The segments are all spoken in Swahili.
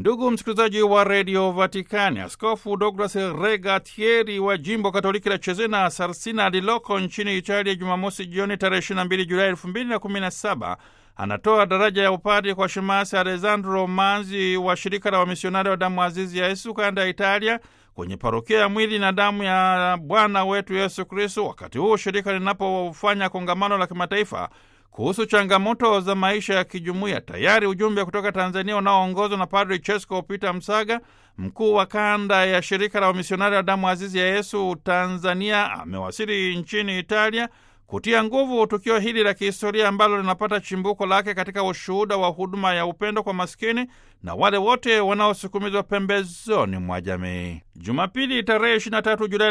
Ndugu msikilizaji wa redio Vatikani, Askofu Douglas Regatieri wa jimbo katoliki la Cesena Sarsina lililoko nchini Italia, Jumamosi jioni tarehe 22 Julai 2017 anatoa daraja ya upadi kwa shemasi Alessandro Manzi wa shirika la wamisionari wa damu azizi ya Yesu kanda ya Italia kwenye parokia ya mwili na damu ya Bwana wetu Yesu Kristo, wakati huu shirika linapofanya kongamano la kimataifa kuhusu changamoto za maisha ya kijumuiya. Tayari ujumbe kutoka Tanzania unaoongozwa na Padri Chesko Peter Msaga, mkuu wa kanda ya shirika la wamisionari wa damu azizi ya Yesu Tanzania, amewasili nchini Italia kutia nguvu tukio hili la kihistoria ambalo linapata chimbuko lake katika ushuhuda wa huduma ya upendo kwa maskini na wale wote wanaosukumizwa pembezoni mwa jamii. Jumapili tarehe 23 Julai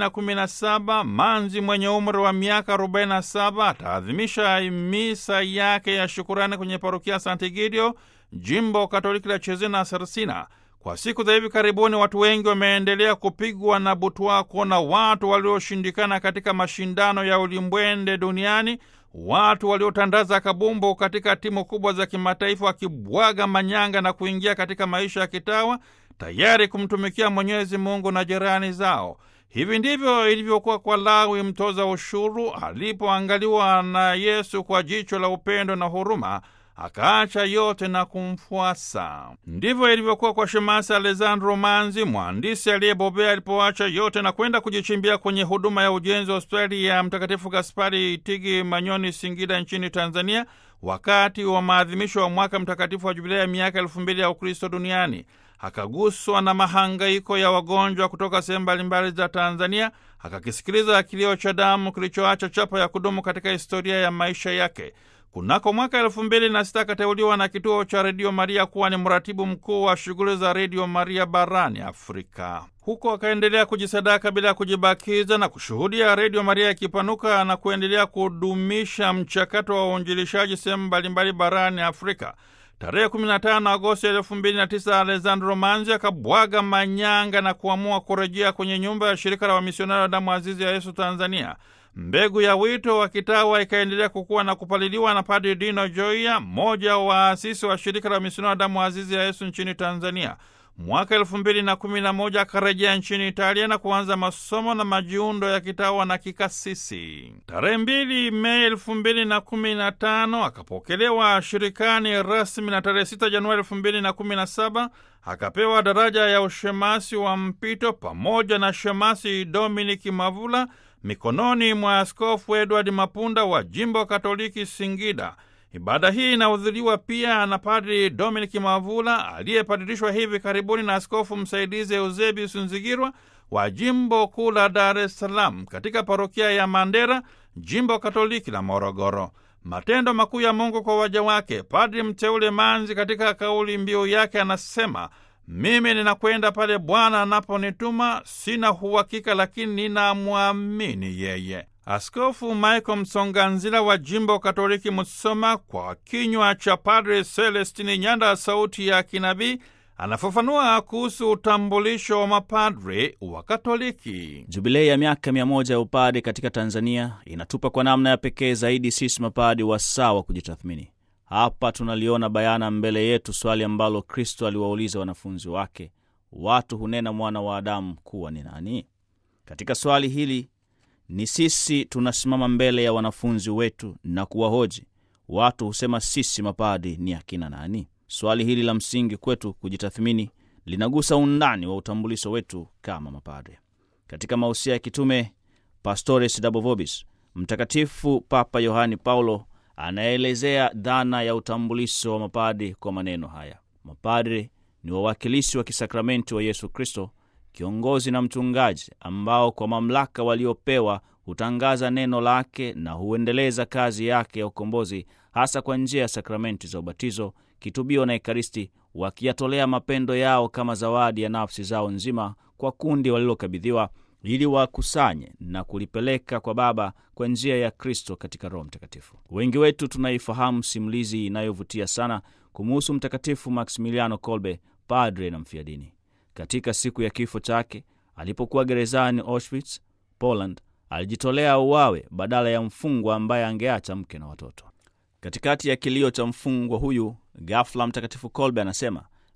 2017, Manzi mwenye umri wa miaka 47 ataadhimisha misa yake ya shukurani kwenye parokia Sant'Egidio, jimbo katoliki la Cesena Sarsina. Kwa siku za hivi karibuni watu wengi wameendelea kupigwa na butwaa kuona watu walioshindikana katika mashindano ya ulimbwende duniani, watu waliotandaza kabumbu katika timu kubwa za kimataifa, wakibwaga manyanga na kuingia katika maisha ya kitawa, tayari kumtumikia Mwenyezi Mungu na jirani zao. Hivi ndivyo ilivyokuwa kwa Lawi mtoza ushuru alipoangaliwa na Yesu kwa jicho la upendo na huruma akaacha yote na kumfuasa. Ndivyo ilivyokuwa kwa shemasi Alessandro Manzi, mhandisi aliyebobea, alipoacha yote na kwenda kujichimbia kwenye huduma ya ujenzi wa hospitali ya Mtakatifu Gaspari Itigi Manyoni, Singida nchini Tanzania, wakati wa maadhimisho wa mwaka mtakatifu wa jubilei ya miaka elfu mbili ya Ukristo duniani. Akaguswa na mahangaiko ya wagonjwa kutoka sehemu mbalimbali za Tanzania, akakisikiliza kilio cha damu kilichoacha chapa ya kudumu katika historia ya maisha yake. Kunako mwaka elfu mbili na sita akateuliwa na kituo cha Redio Maria kuwa ni mratibu mkuu wa shughuli za Redio Maria barani Afrika. Huko akaendelea kujisadaka bila ya kujibakiza na kushuhudia Redio Maria ikipanuka na kuendelea kudumisha mchakato wa uinjilishaji sehemu mbalimbali barani Afrika. Tarehe 15 Agosti 2009 Alessandro Manzi akabwaga manyanga na kuamua kurejea kwenye nyumba ya shirika la wamisionari wa damu azizi ya Yesu Tanzania. Mbegu ya wito wa kitawa ikaendelea kukua na kupaliliwa na Padri Dino Joia, mmoja wa waasisi wa shirika la wamisionari wa damu azizi ya Yesu nchini Tanzania. Mwaka elfu mbili na kumi na moja akarejea nchini Italia na kuanza masomo na majiundo ya kitawa na kikasisi. Tarehe mbili Mei elfu mbili na kumi na tano akapokelewa shirikani rasmi na tarehe sita Januari elfu mbili na kumi na saba akapewa daraja ya ushemasi wa mpito pamoja na shemasi Dominiki Mavula mikononi mwa Askofu Edward Mapunda wa jimbo Katoliki Singida. Ibada hii inahudhuriwa pia na Padri Dominic Mavula aliyepadirishwa hivi karibuni na askofu msaidizi Eusebius Nzigirwa wa jimbo kuu la Dar es Salaam katika parokia ya Mandera, jimbo Katoliki la Morogoro. Matendo makuu ya Mungu kwa waja wake. Padri mteule Manzi katika kauli mbiu yake anasema mimi ninakwenda pale Bwana anaponituma, sina uhakika, lakini ninamwamini yeye. Askofu Michael Msonganzila wa jimbo Katoliki Musoma, kwa kinywa cha Padre Celestini Nyanda, sauti ya kinabii, anafafanua kuhusu utambulisho wa mapadre wa Katoliki. Jubilei ya miaka mia moja ya upadi katika Tanzania inatupa kwa namna ya pekee zaidi sisi mapadi wasaa wa kujitathmini. Hapa tunaliona bayana mbele yetu swali ambalo Kristo aliwauliza wanafunzi wake, watu hunena mwana wa Adamu kuwa ni nani? Katika swali hili ni sisi tunasimama mbele ya wanafunzi wetu na kuwahoji, watu husema sisi mapadi ni akina nani? Swali hili la msingi kwetu kujitathmini linagusa undani wa utambulisho wetu kama mapadre. Katika mausia ya kitume Pastores Dabo Vobis, Mtakatifu Papa Yohani Paulo anaelezea dhana ya utambulisho wa mapadre kwa maneno haya: mapadre ni wawakilishi wa kisakramenti wa Yesu Kristo, kiongozi na mchungaji, ambao kwa mamlaka waliopewa hutangaza neno lake na huendeleza kazi yake ya ukombozi, hasa kwa njia ya sakramenti za ubatizo, kitubio na Ekaristi, wakiyatolea mapendo yao kama zawadi ya nafsi zao nzima kwa kundi walilokabidhiwa ili wakusanye na kulipeleka kwa Baba kwa njia ya Kristo katika Roho Mtakatifu. Wengi wetu tunaifahamu simulizi inayovutia sana kumuhusu Mtakatifu Maximiliano Kolbe, padre na mfiadini. Katika siku ya kifo chake alipokuwa gerezani Auschwitz, Poland, alijitolea uwawe badala ya mfungwa ambaye angeacha mke na watoto. Katikati ya kilio cha mfungwa huyu, ghafla Mtakatifu Kolbe anasema,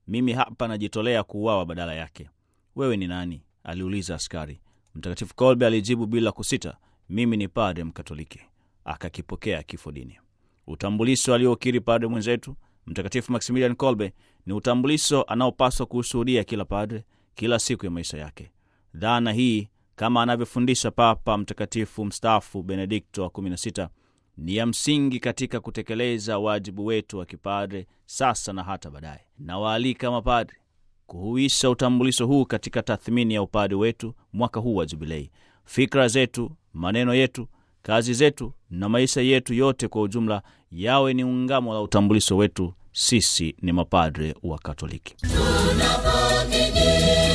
mimi hapa najitolea kuuawa badala yake. Wewe ni nani? aliuliza askari. Mtakatifu Kolbe alijibu bila kusita, mimi ni padre Mkatoliki. Akakipokea kifo dini. Utambulisho aliokiri padre mwenzetu Mtakatifu Maximilian Kolbe ni utambulisho anaopaswa kuushuhudia kila padre kila siku ya maisha yake. Dhana hii kama anavyofundisha Papa Mtakatifu mstaafu Benedikto wa 16 ni ya msingi katika kutekeleza wajibu wetu wa kipadre sasa na hata baadaye. Nawaalika mapadre kuhuisha utambulisho huu katika tathmini ya upadre wetu mwaka huu wa Jubilei. Fikra zetu, maneno yetu, kazi zetu na maisha yetu yote kwa ujumla yawe ni ungamo la utambulisho wetu. Sisi ni mapadre wa Katoliki. Tunapokijia